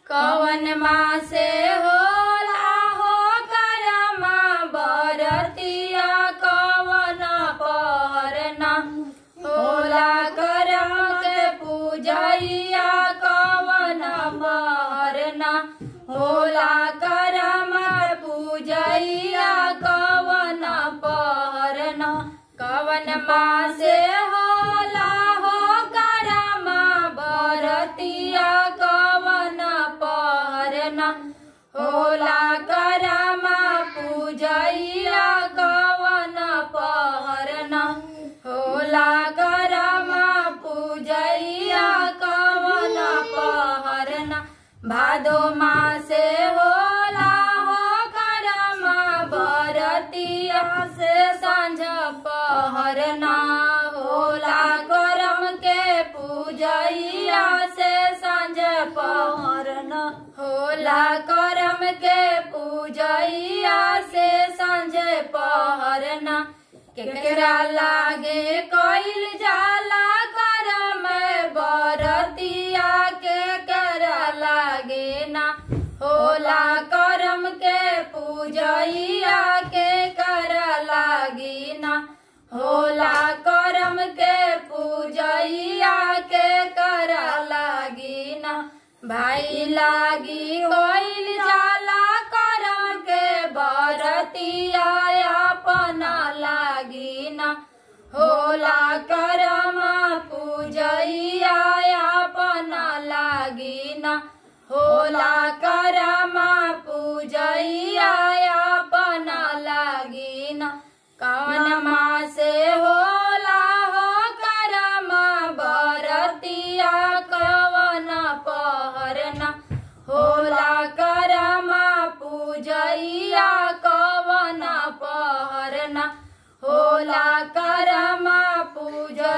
कवन माँ से होला हो करमा बरतिया कवन पहरना होला करम के पूजैया कवन पहरना होला करम के पूजैया कवन पहरना कवन माँ से होला हो करमा बरतिया कवन पहरना होला करमा पूजैया कवन पहरना होला करमा पूजैया कवन पहरना भादो माँ से होला हो करमा बरतिया से सांझ पहरना होला करम के पूजैया से सांझ पहरना होला करम के पूजैया से सांझ पहरना केकरा लागे कइल जाला करम बरतिया के करा लागे ना होला करम के पूजैया के करा लागी ना होला करम के पूजैया के करा लागी ना भाई लागी होइल जाला करम के बरतिया अपना लागी ना होला करम पूजैया अपना लागी ना होला करम पूजैया अपना लागी ना कवन माँ से होला हो करम बरतिया कवन पहरना होला करम पूजैया कवन पहरना होला करम पूजैया